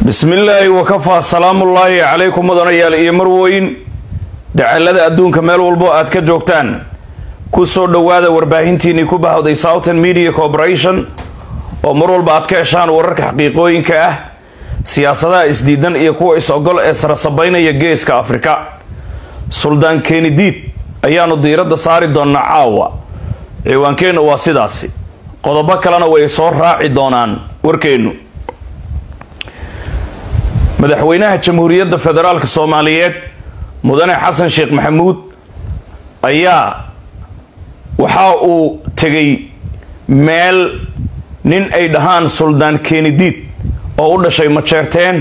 bismillaahi wakafaa salaamullaahi calaykum mudanayaal iyo marweyn dacalada adduunka meel walbo aad ka joogtaan ku soo dhowaada warbaahintiinii ku bahawday southern media corporation oo mar walba aad ka heshaan wararka xaqiiqooyinka ah siyaasadaha isdiidan iyo kuwa is-ogol ee sarasabaynaya geeska afrika suldaan kenidiid ayaanu diiradda saari doonaa caawa ciwaankeennu waa sidaasi qodobo kalena way soo raaci doonaan warkeennu madaxweynaha jamhuuriyadda federaalk soomaaliyeed mudane xasan sheekh maxamuud ayaa waxa uu tegay meel nin ay dhahaan suldaan kenidiid oo u dhashay majeerteen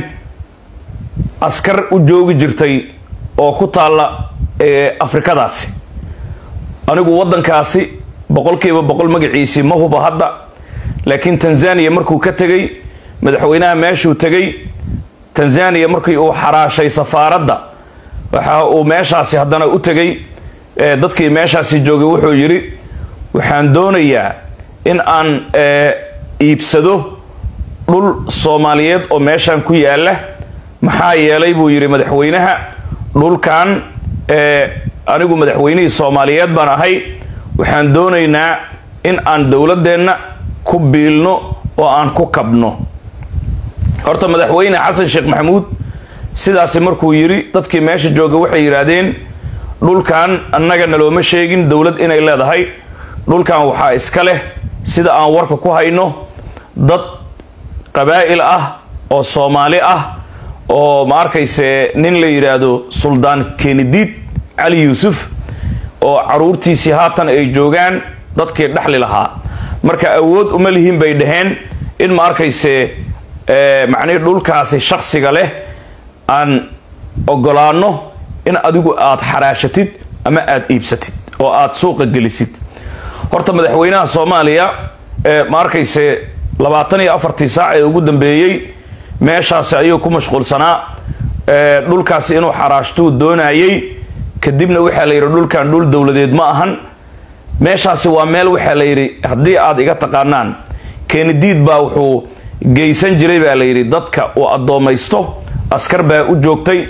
askar u joogi jirtay oo ku taalla afrikadaasi anigu waddankaasi boqolkiiba boqol magaciisii ma huba hadda laakiin tanzaniya markuu ka tegay madaxweynaha meeshuu tegay tanzaniya markii uu xaraashay safaaradda waxa uu meeshaasi haddana u tegay dadkii meeshaasi joogay wuxuu yidhi waxaan doonayaa in aan iibsado dhul soomaaliyeed oo meeshan ku yaala maxaa yeelay buu yidhi madaxweynaha dhulkan anigu madaxweynihii soomaaliyeed baan ahay waxaan doonaynaa in aan dowladeenna ku biilno oo aan ku kabno horta madaxweyne xasan sheekh maxamuud sidaasi markuu yidhi dadkii meesha jooga waxay yidhaahdeen dhulkan annaga nalooma sheegin dowlad inay leedahay dhulkan waxaa iska leh sida aan warka ku hayno dad qabaa'il ah oo soomaali ah oo ma arkayse nin la yidhaahdo suldaan kenidiid cali yuusuf oo caruurtiisii haatan ay joogaan dadkii dhexli lahaa marka awood uma lihiin bay dhaheen in ma arkayse macnihii dhulkaasi shaksiga leh aan ogolaano in adigu aad xaraashatid ama aad iibsatid oo aad suuqa gelisid horta madaxweynaha soomaaliya ma arkayse labaatan iyo afartii saac ee ugu dambeeyey meeshaasi ayuu ku mashquulsanaa dhulkaasi inuu xaraashtuu doonayay kadibna waxaa la yidhi dhulkan dhul dowladeed ma ahan meeshaasi waa meel waxaa la yidhi haddii aad iga taqaanaan kenidiid baa wuxuu geysan jiray baa la yidhi dadka uu addoomaysto askar baa u joogtay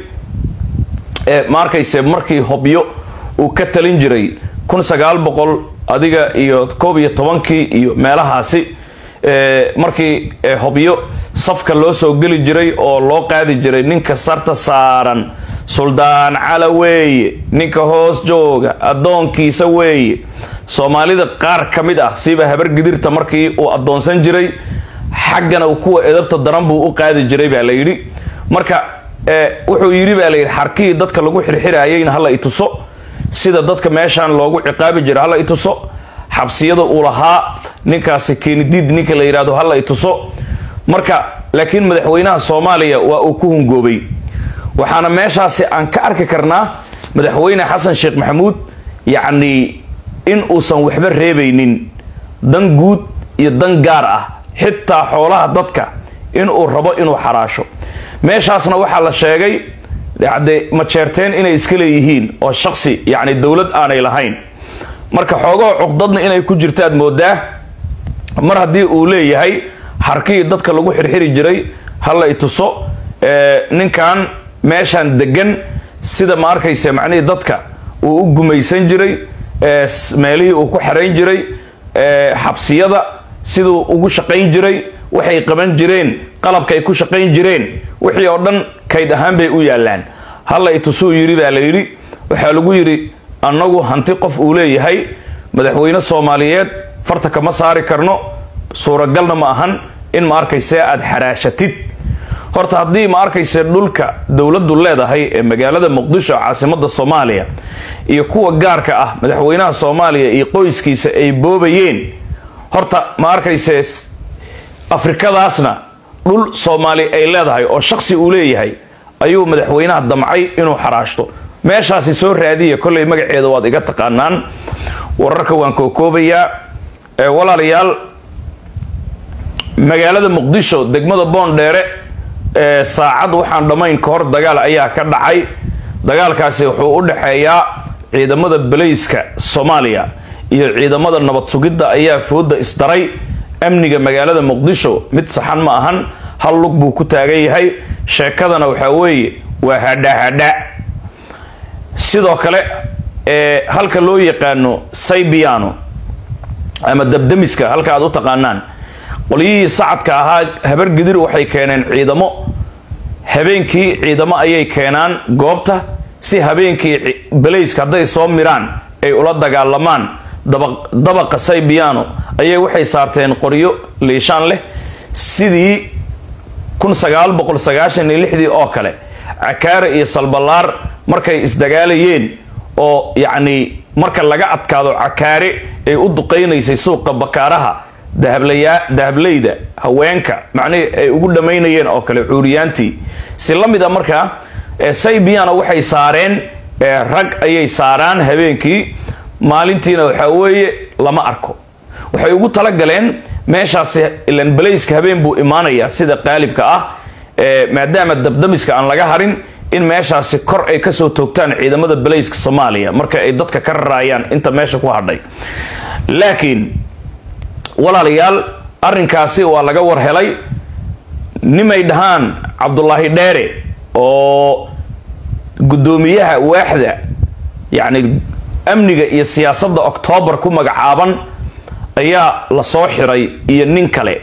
ma arkayse markii hobyo uu ka talin jiray kun sagaal boqol adiga iyo koob iyo tobankii iyo meelahaasi markii hobyo safka loo soo geli jiray oo loo qaadi jiray ninka sarta saaran suldaan cala weeye ninka hoos jooga addoonkiisa weeye soomaalida qaar ka mid ah siba habar gidirta markii uu addoonsan jiray xaggana kuwa edabta daran buu u qaadi jiray baa la yidhi marka wuxuu yidhi baa layidhi xarkihii dadka lagu xirxirayayna hala ituso sida dadka meeshaan loogu ciqaabi jira hala ituso xabsiyada uu lahaa ninkaasi kenidiid ninka la yidhahdo hala ituso marka laakiin madaxweynaha soomaaliya waa uu ku hungoobay waxaana meeshaasi aan ka arki karnaa madaxweyne xasan sheekh maxamuud yacnii in uusan waxba reebaynin dan guud iyo dan gaar ah xitaa xoolaha dadka inuu rabo inuu xaraasho meeshaasna waxaa la sheegay de majeerteen inay iska leeyihiin oo shaksi yacni dowlad aanay lahayn marka xoogahoo cuqdadna inay ku jirtaad moodaa mar haddii uu leeyahay harkihii dadka lagu xirxiri jiray hala ituso ninkan meeshaan degan sida ma arkayse macnihii dadka uu u gumaysan jiray meelihii uu ku xarayn jiray xabsiyada siduu ugu shaqayn jiray waxay qaban jireen qalabkaay ku shaqayn jireen wixii oo dhan kayd ahaan bay u yaalaan hala itusuu yidhi baa la yidhi waxaa lagu yidhi annagu hanti qof uu leeyahay madaxweyne soomaaliyeed farta kama saari karno suuragalna ma ahan in ma arkayse aad xaraashatid horta haddii ma arkayse dhulka dowladdu leedahay ee magaalada muqdisho caasimada soomaaliya iyo kuwa gaarka ah madaxweynaha soomaaliya iyo qoyskiisa ay boobayeen horta ma arkayse afrikadaasna dhul soomaali ay leedahay oo shaksi uu leeyahay ayuu madaxweynaha damcay inuu xaraashto meeshaasi soo raadiya kollay magaceeda waad iga taqaanaan wararka waan kookoobayaa walaalayaal magaalada muqdisho degmada boondheere saacad waxaan dhammayn ka hor dagaal ayaa ka dhacay dagaalkaasi wuxuu u dhexeeyaa ciidamada balayska soomaaliya iyo ciidamada nabad sugidda ayaa fooda isdaray amniga magaalada muqdisho mid saxan ma ahan hal lug buu ku taagan yahay sheekadana waxaa weeye waa hadhahadha sidoo kale ee halka loo yaqaano saybiano ama dabdamiska halka aad u taqaanaan qolyihii sacadka ahaa habar gidir waxay keeneen ciidamo habeenkii ciidamo ayay keenaan goobta si habeenkii balayska hadday soo miraan ay ula dagaalamaan dabaqa saybiano ayay waxay saarteen qoryo liishaan leh sidii kun sagaal boqol sagaashan iyo lixdii oo kale cakaare iyo salballaar markay isdagaalayeen oo yacni marka laga adkaado cakaare ay u duqaynaysay suuqa bakaaraha dahablaya dahableyda haweenka macnihii ay ugu dhammaynayeen oo kale cuuriyaantii si la mid a markaa saybiana waxay saareen rag ayay saaraan habeenkii maalintiina waxaa weeye lama arko waxay ugu talagaleen meeshaasi ilan balayska habeen buu imaanayaa sida qaalibka ah maadaama dabdamiska aan laga harin in meeshaasi kor ay kasoo toogtaan ciidamada balayska soomaaliya marka ay dadka ka raraayaan inta meesha ku hadhay laakiin walaalayaal arrinkaasi waa laga war helay nimay dhahaan cabdulaahi dheere oo guddoomiyaha waaxda yacni amniga iyo siyaasadda oktoobar ku magacaaban ayaa la soo xiray iyo nin kale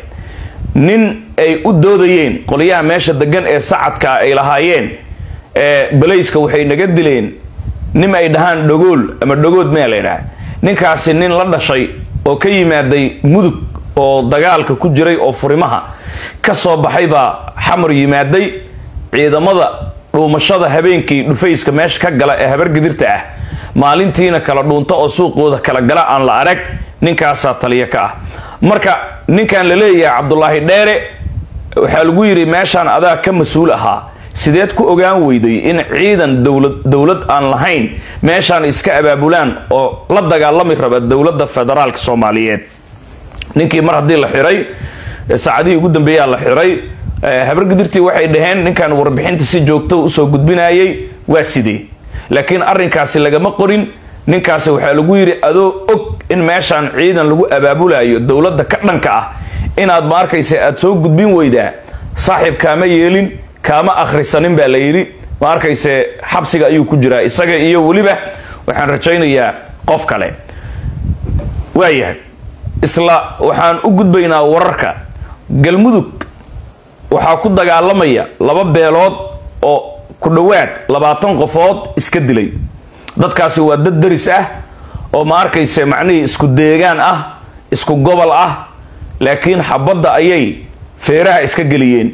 nin ay u doodayeen qolyaha meesha degan ee sacadka ay lahaayeen ee balayska waxay naga dileen nin ay dhahaan dhagool ama dhagood mea la ydhaha ninkaasi nin la dhashay oo ka yimaaday mudug oo dagaalka ku jiray oo furimaha ka soo baxay baa xamar yimaaday ciidamada dhuumashada habeenkii dhufayska meesha ka gala ee habargidirta ah maalintiina kala dhuunta oo suuqooda kala gala aan la arag ninkaasaa taliya ka ah marka ninkan la leeyahay cabdulaahi dheere waxaa lagu yidhi meeshaan adaa ka mas-uul ahaa sideed ku ogaan weyday in ciidan dowlad dowlad aan lahayn meeshaan iska abaabulaan oo la dagaalami raba dowladda federaalka soomaaliyeed ninkii mar haddii la xiray saacadihii ugu dambeeyaa la xiray habargidirtii waxay dhaheen ninkan warbixinta si joogto usoo gudbinayay waa sidee laakiin arrinkaasi lagama qorin ninkaasi waxaa lagu yidhi adoo og in meeshaan ciidan lagu abaabulayo dowladda ka dhanka ah inaad ma arkaysa aada soo gudbin weydaa saaxiib kaama yeelin kaama akhrisanin baa la yidhi ma arkayse xabsiga ayuu ku jiraa isaga iyo weliba waxaan rajaynayaa qof kale waayahay isla waxaan u gudbaynaa wararka galmudug waxaa ku dagaalamaya laba beelood oo ku dhowaad labaatan qofood iska dilay dadkaasi waa dad daris ah oo ma arkayse macnihii isku deegaan ah isku gobol ah laakiin xabadda ayay feeraha iska geliyeen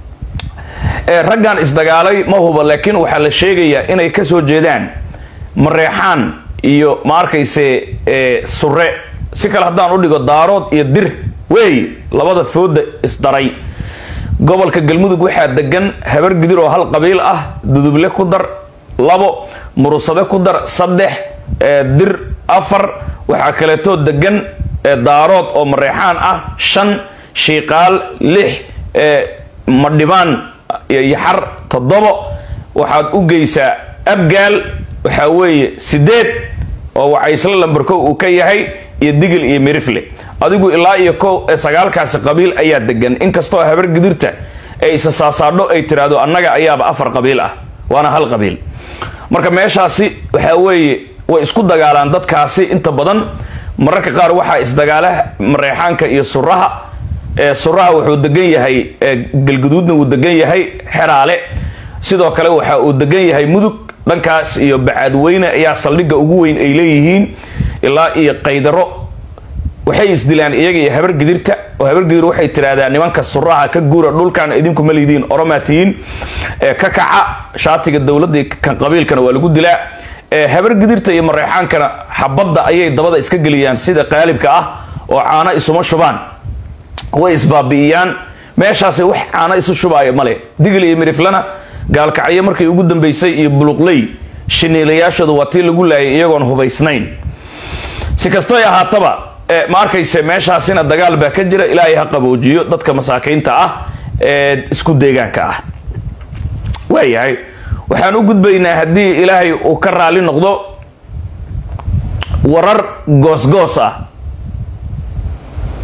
raggan isdagaalay ma huba laakiin waxaa la sheegayaa inay kasoo jeedaan mareexaan iyo ma arkayse sure si kale haddaan u dhigo daarood iyo dir wey labada fooda isdaray gobolka galmudug waxaa degan habar gidir oo hal qabiil ah duduble ku dar labo murusade ku dar saddex dir afar waxaa kaleetoo degan daarood oo mareexaan ah shan shiiqaal lix madhibaan yaxar toddobo waxaad u geysaa abgaal waxaa weeye sideed oo wacaysla lambarko uu ka yahay iyo digil iyo mirifle adigu ilaa iyo ko sagaalkaasi qabiil ayaa degan inkastoo habar gidirta ee isa saasaadho ay tiraahdo annaga ayaaba afar qabiil ah waana hal qabiil marka meeshaasi waxaa weeye way isku dagaalaan dadkaasi inta badan mararka qaar waxaa isdagaala mareexaanka iyo suraha suraha wuxuu degan yahay galguduudna wuu degan yahay xeraale sidoo kale waxa uu degan yahay mudug dhankaas iyo bacaadweyne ayaa saldhigga ugu weyn ay leeyihiin ilaa iyo qaydaro waxay isdilaan iyaga iyo habargidirta oo habargidir waxay tiraahdaa nimanka suraha ka guura dhulkan idinku ma lidiin oromaatiyiin ka kaca shaatiga dowladda kan qabiilkana waa lagu dilaa habargidirta iyo mareexaankana xabadda ayay dabada iska geliyaan sida qaalibka ah oo caano isuma shubaan way isbaabi'iyaan meeshaasi wax caano isu shubaayo male digil iyo miriflana gaalkacyo markay ugu dambeysay iyo buluqley shiniilayaashooda waa tii lagu laayay iyagoon hubaysnayn si kastoy ahaataba ma arkayse meeshaasina dagaal baa ka jira ilaahay ha qaboojiyo dadka masaakiinta ah ee isku deegaanka ah waayahay waxaan u gudbaynaa haddii ilaahay uu ka raali noqdo warar goosgoos ah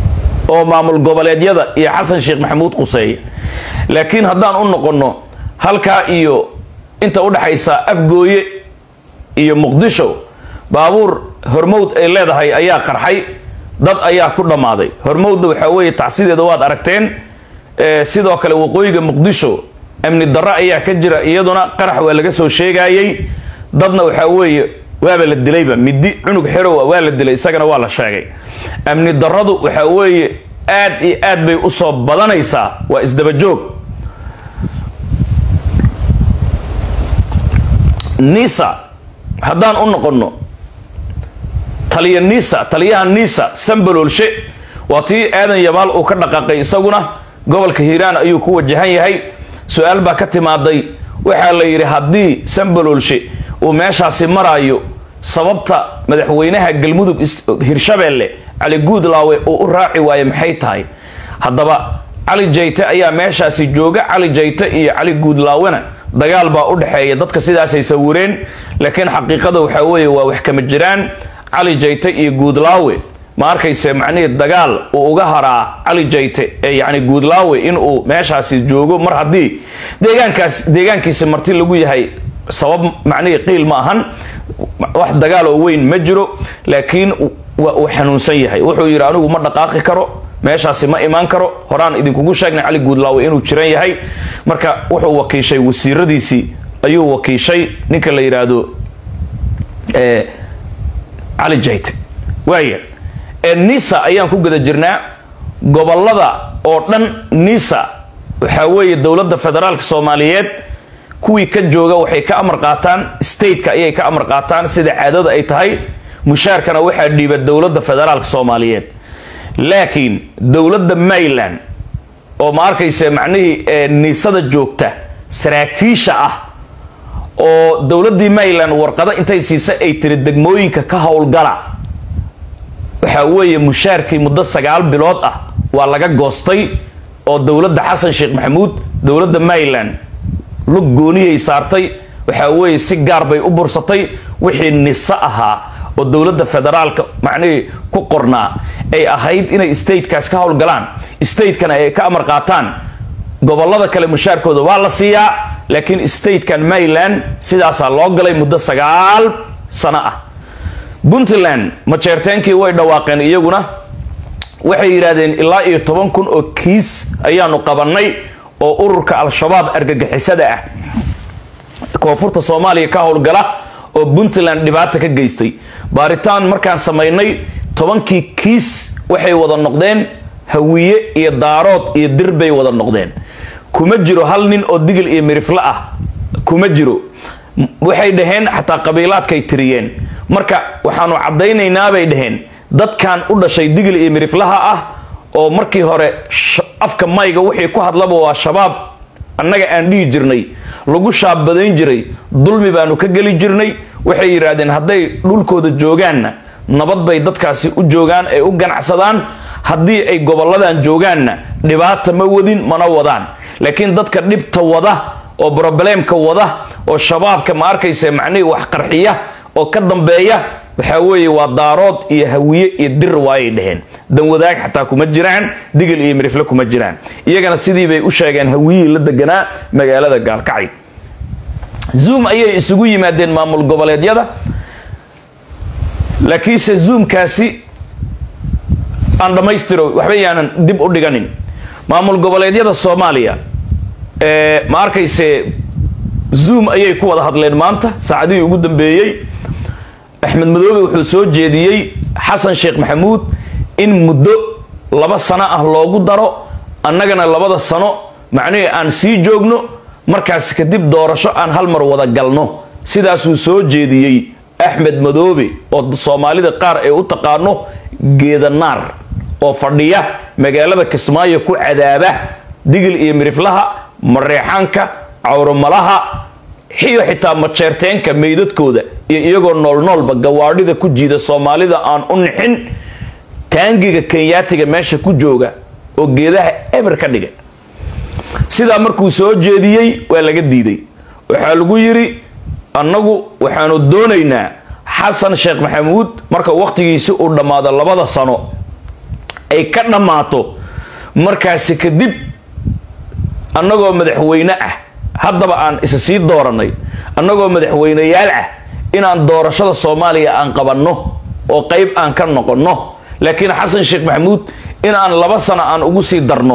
oo maamul goboleedyada iyo xasan sheekh maxamuud quseeya laakiin haddaan u noqonno halkaa iyo inta udhexaysa afgooye iyo muqdisho baabuur hormowd ay leedahay ayaa qarxay dad ayaa ku dhammaaday hormowdna waxaa weeye tacsideeda waad aragteen sidoo kale waqooyiga muqdisho amni darro ayaa ka jira iyaduna qarax waa laga soo sheegayey dadna waxaa weeye waaba la dilayba midi cunug xerowa waa la dilay isagana waa la sheegay amni darradu waxaa weeye aad iyo aad bay usoo badanaysaa waa isdabajoog nisa haddaan u noqonno taliya nisa taliyaha nisa sambaloolshe waa tii aadan yabaal uu ka dhaqaaqay isaguna gobolka hiiraan ayuu ku wajahan yahay su-aal baa ka timaaday waxaa la yidhi haddii sambaloolshe uu meeshaasi maraayo sababta madaxweynaha galmudug hirshabeelle cali guudlaawe uu u raaci waayo maxay tahay haddaba cali jayte ayaa meeshaasi jooga cali jayte iyo cali guudlaawena dagaal baa u dhexeeya dadka sidaasay sawireen laakiin xaqiiqada waxaa weeye waa wax kama jiraan cali jayte iyo guudlaawe ma arkayse macnihii dagaal uu uga haraa cali jayte ee yacni guudlaawe inuu meeshaasi joogo mar haddii deegaankaas deegaankiisi marti lagu yahay sabab macnihii qiil ma ahan wax dagaal oo weyn ma jiro laakiin waa uu xanuunsan yahay wuxuu yidhi anigu ma dhaqaaqi karo meeshaasi ma imaan karo horaan idinkugu sheegnay cali guudlaawe inuu jiran yahay marka wuxuu wakiishay wasiiradiisii ayuu wakiishay ninka la yidhaahdo cali jayte waaya nisa ayaan ku guda jirnaa gobolada oo dhan nisa waxaa weeye dowladda federaalka soomaaliyeed kuwii ka jooga waxay ka amar qaataan stateka ayay ka amar qaataan sida caadada ay tahay mushaarkana waxaa dhiiba dowladda federaalka soomaaliyeed laakiin dowladda mayland oo ma arkayse macnihii niisada joogta saraakiisha ah oo dowladdii mayland warqado intay siisa ay tiri degmooyinka ka howlgala waxaa weeye mushaarkii muddo sagaal bilood ah waa laga goostay oo dowladda xasan sheekh maxamuud dowladda mayland lug gooniyay saartay waxaa weeye si gaar bay u bursatay wixii niso ahaa oo dowladda federaalka macnihii ku qornaa ay ahayd inay statekaas ka howlgalaan statekana ay ka amar qaataan gobolada kale mushaarkooda waa la siiyaa laakiin statekan mayland sidaasaa loo galay muddo sagaal sano ah puntland majeerteenkii way dhawaaqeen iyaguna waxay yidhaahdeen ilaa iyo toban kun oo kiis ayaanu qabannay oo ururka al-shabaab argagixisada ah koonfurta soomaaliya ka howlgala oo puntland dhibaata ka geystay baaritaan markaan samaynay tobankii kiis waxay wada noqdeen hawiye iyo daarood iyo dir bay wada noqdeen kuma jiro hal nin oo digil iyo mirifle ah kuma jiro waxay dhaheen xataa qabiilaadkay tiriyeen marka waxaanu caddaynaynaa bay dhaheen dadkan u dhashay digil iyo miriflaha ah oo markii hore afka mayga wixii ku hadlaba waa shabaab annaga aan dhihi jirnay lagu shaabadayn jiray dulmi baanu ka geli jirnay waxay yidhaahdeen hadday dhulkooda joogaanna nabad bay dadkaasi u joogaan ay u ganacsadaan haddii ay goboladan joogaanna dhibaata ma wadin mana wadaan laakiin dadka dhibta wada oo brobleemka wada oo shabaabka ma arkaysa macnihii wax qarxiya oo ka dambeeya waxaa weeye waa daarood iyo hawiye iyo dir waayay dheheen danwadaag xataa kuma jiraan digil iyo mirifle kuma jiraan iyagana sidii bay u sheegeen hawiyihii la deganaa magaalada gaalkacay zoom ayay isugu yimaadeen maamul goboleedyada laakiinse zoomkaasi aan dhammaystiro waxba yaanan dib u dhiganin maamul goboleedyada soomaaliya ma arkayse zoom ayay ku wada hadleen maanta saacadihii ugu dambeeyey axmed madoobe wuxuu soo jeediyey xasan sheekh maxamuud in muddo laba sano ah loogu daro annagana labada sano macnihii aan sii joogno markaas kadib doorasho aan hal mar wada galno sidaasuu soo jeediyey axmed madoobe oo soomaalida qaar ay u taqaano geedanaar oo fadhiya magaalada kismaayo ku cadaaba digil iyo miriflaha mareexaanka cawromalaha xiyo xitaa majeerteenka meydadkooda iyo iyagoo noolnoolba gawaadhida ku jiida soomaalida aan u nixin taangiga kenyaatiga meesha ku jooga oo geedaha eber ka dhiga sidaa markuu soo jeediyey waa laga diiday waxaa lagu yidhi annagu waxaanu doonaynaa xasan sheekh maxamuud marka wakhtigiisi uu dhammaado labada sano ay ka dhammaato markaasi kadib annagoo madaxweyne ah haddaba aan isa sii dooranay annagoo madaxweyneyaal ah inaan doorashada soomaaliya aan qabanno oo qayb aan ka noqonno laakiin xasan sheekh maxamuud in aan laba sano aan ugu sii darno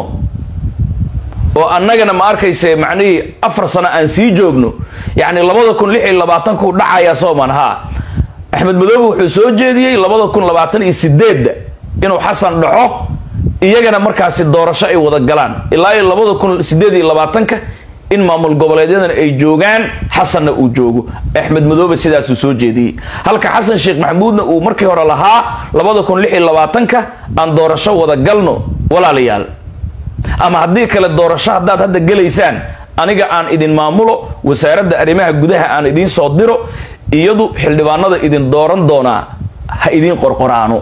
oo annagana ma arkayse macnihii afar sano aan sii joogno yacni labada kun lix iyo labaatanku dhacaya sooman haa axmed madoobe wuxuu soo jeediyey labada kun labaatan iyo sideedda inuu xasan dhaco iyagana markaasi doorasho ay wada galaan ilaa iyo labada kun sideed iyo labaatanka in maamul goboleedyadana ay joogaan xasanna uu joogo axmed madoobe sidaasuu soo jeediyey halka xasan sheekh maxamuudna uu markii hore lahaa labada kun lix iyo labaatanka aan doorasho wada galno walaalayaal ama haddii kale doorasho haddaad hadda gelaysaan aniga aan idin maamulo wasaaradda arrimaha gudaha aan idiin soo diro iyadu xildhibaanada idin dooran doonaa ha idiin qorqoraano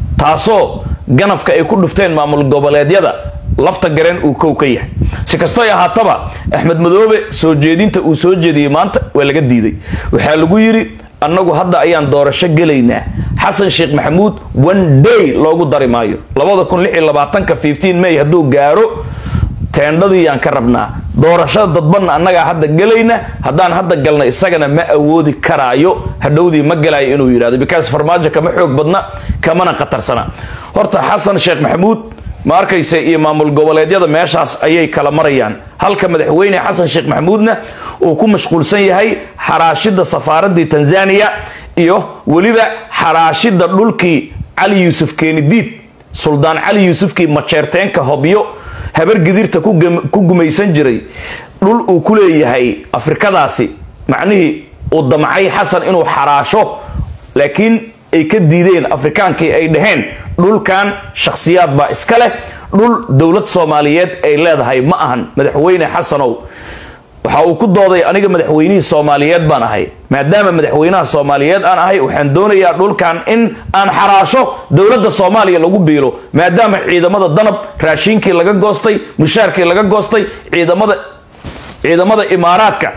taasoo ganafka ay ku dhufteen maamul goboleedyada lafta gareen uu kow ka yahay si kastoy ahaataba axmed madoobe soo jeedinta uu soo jeediyey maanta waa laga diiday waxaa lagu yidhi annagu hadda ayaan doorasho gelaynaa xasan sheekh maxamuud one day loogu dari maayo labada kun lix iyo labaatanka fifteen may hadduu gaaro teendhadiiyaan ka rabnaa doorashada dadbanna annagaa hadda gelayna haddaan hadda galna isagana ma awoodi karaayo hadhowdii ma galaayo inuu yidhahdo because farmaajo kama xoog badna kamana khatarsana horta xasan sheekh maxamuud ma arkayse iyo maamul goboleedyada meeshaas ayay kala marayaan halka madaxweyne xasan sheekh maxamuudna uu ku mashquulsan yahay xaraashida safaaradii tanzania iyo weliba xaraashida dhulkii cali yuusuf keenidiid suldaan cali yuusufkii majeerteenka hobyo habargidirta ku gumaysan jiray dhul uu ku leeyahay afrikadaasi macnihii uu damcay xasan inuu xaraasho laakiin ay ka diideen afrikaankii ay dhaheen dhulkan shakhsiyaad baa iska leh dhul dowlad soomaaliyeed ay leedahay ma ahan madaxweyne xasanow waxa uu ku dooday aniga madaxweynihii soomaaliyeed baan ahay maadaama madaxweynaha soomaaliyeed aan ahay waxaan doonayaa dhulkan in aan xaraasho dowladda soomaaliya lagu biilo maadaama ciidamada danab raashiinkii laga goostay mushaarkii laga goostay ciidamada ciidamada imaaraadka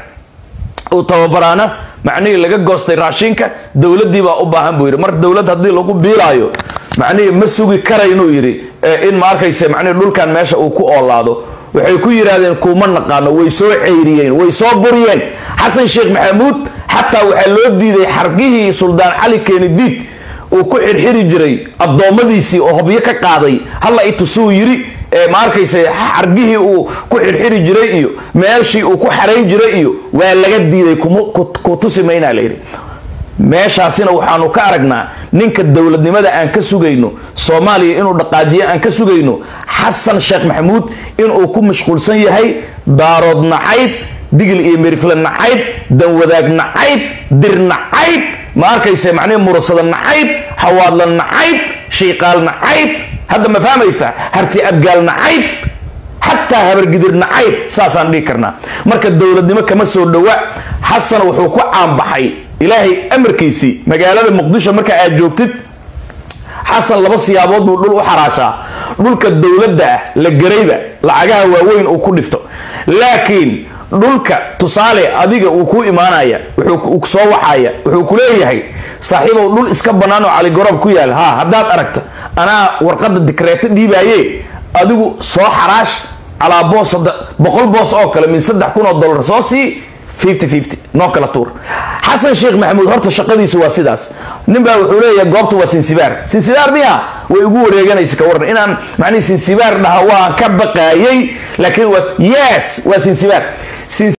uu tababaraana macnihii laga goostay raashinka dowladii baa u baahan buu yidhi mar dowlad haddii lagu biilaayo macnihii ma sugi karaynuu yidhi in ma arkayse macnihii dhulkan meesha uu ku oolaado waxay ku yidhaahdeen kuuma naqaano way soo ceyriyeen way soo buriyeen xasan sheekh maxamuud xataa waxaa loo diiday xargihii suldaan cali keenidiid uu ku xirxiri jiray addoommadiisii oo hobyo ka qaaday halla itusuu yidhi ma arkayse xargihii uu ku xirxiri jiray iyo meeshii uu ku xarayn jiray iyo waa laga diiday ku tusi maynaa layidhi meeshaasina waxaanu ka aragnaa ninka dowladnimada aan ka sugayno soomaaliya inuu dhaqaajiyo aan ka sugayno xasan sheekh maxamuud inuu ku mashquulsan yahay daarood nacayb digil iyo merifle nacayb danwadaag nacayb dir nacayb ma arkayse macnihi murasada nacayb hawaadla nacayb shiiqaal nacayb hadda ma fahmaysa harti abgaal nacayb xataa habargidir nacayb saasaan dhihi karnaa marka dowladnimo kama soo dhowa xasan wuxuu ku caanbaxay ilaahay amarkiisii magaalada muqdisho marka aad joogtid xasan laba siyaabood buu dhul u xaraashaa dhulka dowladda ah la garayba lacagaha waaweyn uu ku dhifto laakiin dhulka tusaale adiga uu ku imaanaya wuxuu soo waxaya wuxuu ku leeyahay saaxiibow dhul iska bannaan oo caligoroob ku yaal ha haddaad aragta anaa warqadda dikreeto dhiibaaye adigu soo xaraash calaa boos boqol boos oo kale min saddex kun oo dollar soo sii fifty fifty noo kala tuur xasan sheekh maxamuud horta shaqadiisu waa sidaas nin baa wuxuu leeyahay goobta waa sinsibaar sinsibaar miya way ugu wareeganaysa ka waran inaan macnihi sinsibaar dhaha waan ka baqaayay laakiin waa yes waa sinsibaar